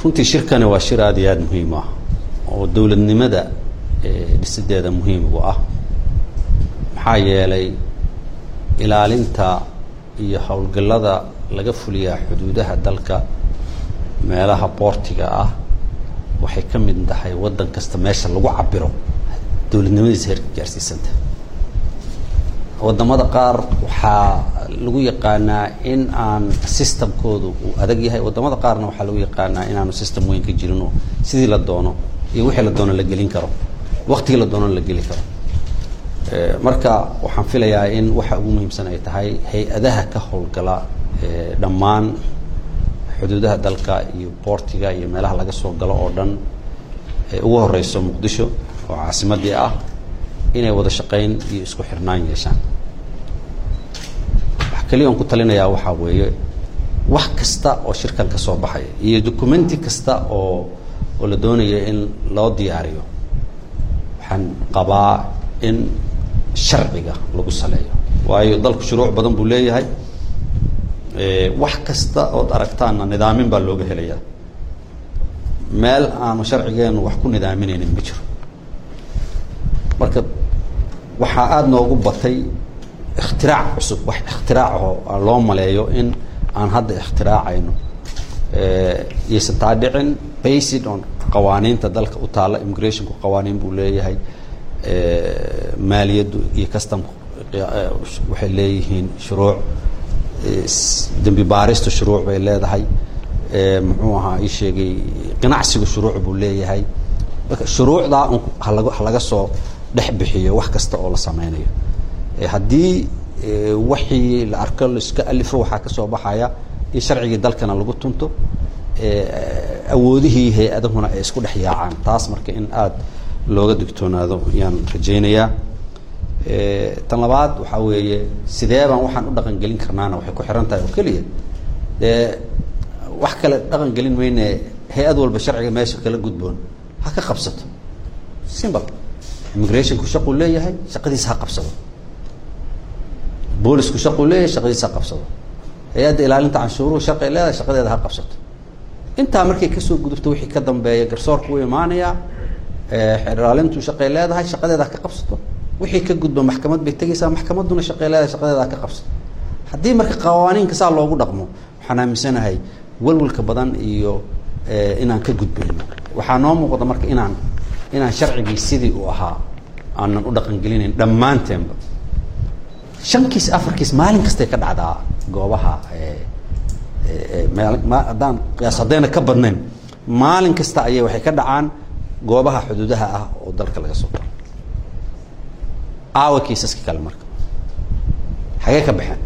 runtii shirkani waa shir aada iyo aada muhiim ah oo dowladnimada dhisideeda muhiim u ah maxaa yeelay ilaalinta iyo howlgallada laga fuliyaa xuduudaha dalka meelaha boortiga ah waxay ka mid tahay waddan kasta meesha lagu cabiro dowladnimadiisa heerka gaarsiisanta waddamada qaar waxaa lagu yaqaanaa in aan systemkoodu uu adag yahay waddamada qaarna waxaa lagu yaqaanaa inaanu system weyn ka jirin oo sidii la doono iyo wixii la doono la gelin karo waktigii la doono la geli karo marka waxaan filayaa in waxa ugu muhiimsan ay tahay hay-adaha ka howlgala dhammaan xuduudaha dalka iyo boortiga iyo meelaha laga soo galo oo dhan ee ugu horeyso muqdisho oo caasimadii ah inay wada shaqayn iyo isku xirnaan yeeshaan wax keliya on ku talinayaa waxaa weeye wax kasta oo shirkan ka soo baxaya iyo documenti kasta oo oo la doonaya in loo diyaariyo waxaan qabaa in sharciga lagu saleeyo waayo dalku shuruuc badan buu leeyahay wax kasta ood aragtaanna nidaamin baa looga helayaa meel aanu sharcigeenu wax ku nidaaminaynin ma jiro marka waxaa aada noogu batay ikhtirac cusub wax ikhtiraacoo loo maleeyo in aan hadda ikhtiraacayno yaysan taa dhicin based on qawaaniinta dalka u taalla immigrationku qawaaniin buu leeyahay maaliyaddu iyo customku waxay leeyihiin shuruuc dembi baaristu shuruuc bay leedahay muxuu ahaa ii sheegay ganacsigu shuruuc buu leeyahay marka shuruucdaa un halaga halaga soo dhex bixiyo wax kasta oo la sameynayo haddii waxii la arko laiska alifo waxaa ka soo baxaya in sharcigii dalkana lagu tunto awoodihii hay-adahuna ay isku dhex yaacaan taas marka in aada looga digtoonaado ayaan rajaynayaa tan labaad waxaa weeye sidee baan waxaan u dhaqan gelin karnaana waxay ku xiran tahay oo keliya dee wax kale dhaqan gelin mayne hay-ad walba sharciga meesha kala gudboon ha ka qabsato simple immigrationku shaquu leeyahay shaqadiisa ha qabsado boolisku shaquu leeyahay shaqadiisa ha qabsado hay-adda ilaalinta canshuuruhu shaqay leedahay shaqadeeda ha qabsato intaa markay kasoo gudubto wixii ka dambeeya garsoorku wuu imaanayaa ilaalintu shaqay leedahay shaqadeeda ha ka qabsato wixii ka gudba maxkamad bay tegaysaa maxkamadduna shaqay leedahay shaqadeeda ha ka qabsato haddii marka qawaaniinka saa loogu dhaqmo waxaan aaminsanahay walwalka badan iyo inaan ka gudbayno waxaa noo muuqda marka inaan inaan sharcigii sidii uu ahaa aanan u dhaqan gelinayn dhammaanteenba shan kiis afar kiis maalin kastay ka dhacdaa goobaha haddaan qiyaas haddayna ka badnayn maalin kasta ayay waxay ka dhacaan goobaha xuduudaha ah oo dalka laga soo galo aawa kiisaska kale marka xagee ka baxeen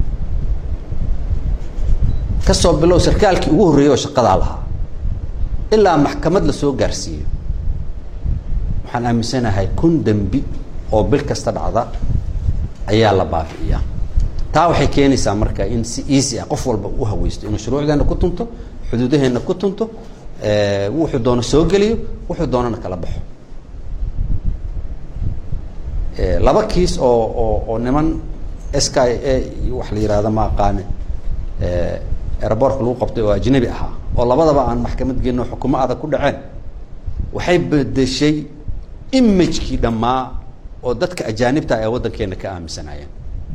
kasoo bilow sarkaalkii ugu horreeyey oo shaqadaa lahaa ilaa maxkamad lasoo gaarsiiyo waxaan aaminsanahay kun dembi oo bil kasta dhacda ayaa la baabi'iyaa taa waxay keenaysaa marka in si easy ah qof walba u haweysto inuu shuruucdeena ku tunto xuduudaheena ku tunto wuxuu doono soo geliyo wuxuu doonana kala baxo laba kiis oo oo oo niman s k a wax la yihahda ma aqaane airbortka lagu qabtay oo ajnabi ahaa oo labadaba aan maxkamad geenno xukumo adag ku dhaceen waxay bedeshay imagekii dhammaa oo dadka ajaanibta ee waddankeena ka aaminsanaayeen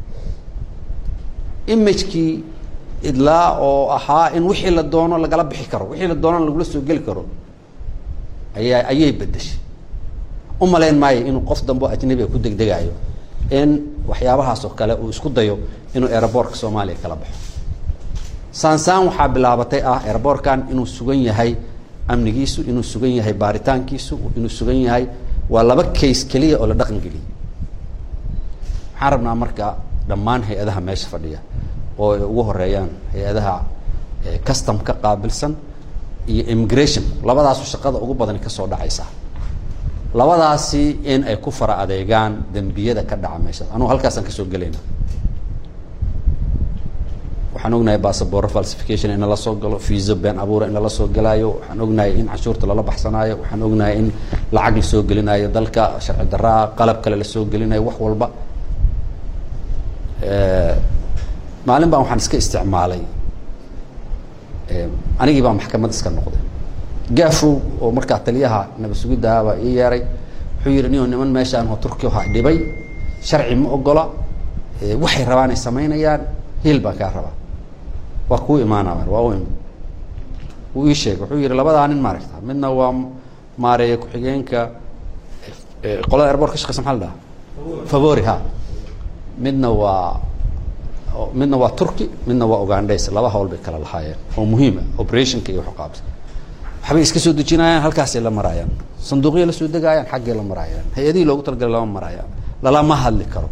imagekii idlaa oo ahaa in wixii la doono lagala bixi karo wixii la doonona lagula soo geli karo ayaa ayay bedeshay u malayn maayo inuu qof dambe ajnabiga ku degdegaayo in waxyaabahaas oo kale uu isku dayo inuu aerobortka soomaaliya kala baxo saansaan waxaa bilaabatay ah aerobortkan inuu sugan yahay amnigiisu inuu sugan yahay baaritaankiisu inuu sugan yahay waa laba case keliya oo la dhaqan geliyay waxaan rabnaa marka dhammaan hay-adaha meesha fadhiya oo ay ugu horeeyaan hay-adaha custom ka qaabilsan iyo immigration labadaasu shaqada ugu badani kasoo dhacaysa labadaasi in ay ku fara adeegaan dembiyada ka dhaca meeshaas anugu halkaasaan kasoo gelayna waxaan ognahay bassaboro falsification in lala soo galo viisa been abuura in lala soo galaayo waxaan ognahay in canshuurta lala baxsanaayo waxaan ognahay in lacag la soo gelinayo dalka sharci daraa qalab kale la soo gelinayo wax walba maalin baan waxaan iska isticmaalay anigii baa maxkamad iska noqday gaafow oo markaa taliyaha nabad sugiddahabaa ii yeeray wuxuu yihi niyo niman meeshaan oo turki ha dhibay sharci ma ogola waxay rabaan ay samaynayaan hiil baan kaa rabaa waa kuu imaana waa u imi wuu ii sheegay wuxuu yihi labadaa nin maaragta midna waa maareeya ku-xigeenka qolada airboort ka shaqeysa maxaa la dhaha favori ha midna waa midna waa turki midna waa ugandes laba hawl bay kala lahaayeen oo muhiima operationka iyo waxqaabta waxbay iska soo dejinayaan halkaasay la maraayaan sanduuqya la soo degaayaan xaggay la maraayaan hay-adihii loogu talagalay lama maraayaan lalama hadli karo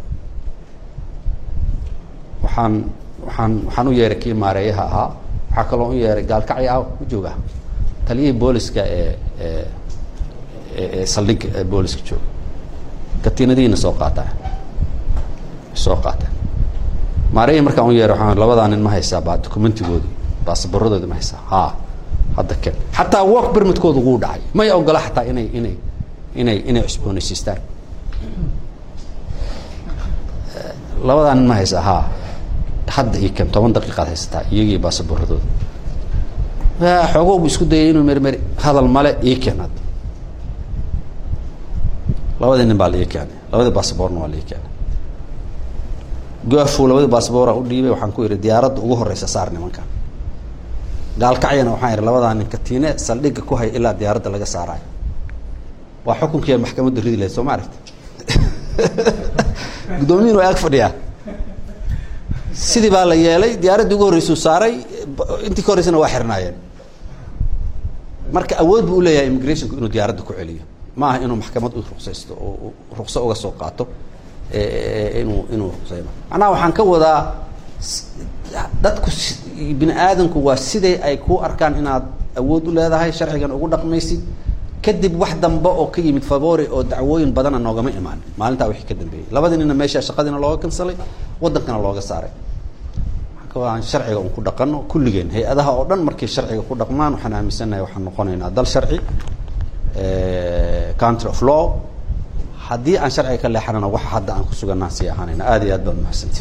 waxaan waxaan waxaan u yeeray kii maareeyaha ahaa waxaa kaloo u yeeray gaalkacyi ah ma jooga taliyihii booliska ee ee ee saldhigga ee booliska jooga katiinadihiina soo qaataa soo qaateen maareeyi markaan u yeeray waxaan labadaa nin ma haysaa baa documentigoodi baasaboradoodi ma haysaa ha hadda ken xataa work permitkooda wuu dhacay may ogola xataa inay inay inay inay cusboonaysiistaan labadaa nin ma haysaa ha hadda ii ken toban daqiiqaad haysataa iyagii baasaboradooda xoogo bu isku dayay inuu mermeri hadal male ii ken hadda labadii nin baa la ii keenay labadii baasaboorna waa la ii keenay goafo labadii baasaboora u dhiibay waxaan ku idhi diyaaradda ugu horeysa saar nimankan gaalkacyana waxaan idhi labadaa nin katiine saldhigga ku hay ilaa diyaaradda laga saaraayo waa xukunkiia maxkamadda ridi lahayd soo ma aragti guddoomiyin waa ag fadhiyaa sidii baa la yeelay diyaaraddii ugu horreysuu saaray intii ka horreysana waa xirnaayeen marka awood buu uleeyahay immigrationku inuu diyaaradda ku celiyo ma aha inuu maxkamad u ruqsaysto oo ruqso uga soo qaato inuu inuu ruqsayno macnaha waxaan ka wadaa dadku bini aadamku waa siday ay ku arkaan inaad awood u leedahay sharcigan ugu dhaqmaysid kadib wax dambe oo ka yimid favori oo dacwooyin badana noogama imaan maalintaa wixii ka dambeeyey labadii nina meesha shaqadiina looga kansalay waddankana looga saaray aan sharciga un ku dhaqano kulligeen hay-adaha oo dhan markay sharciga ku dhaqmaan waxaan aaminsanahay waxaan noqonaynaa dal sharci country of law haddii aan sharciga ka leexanana waxa hadda aan ku suganaan sii ahaanayna aad iyo aad baan mahadsanti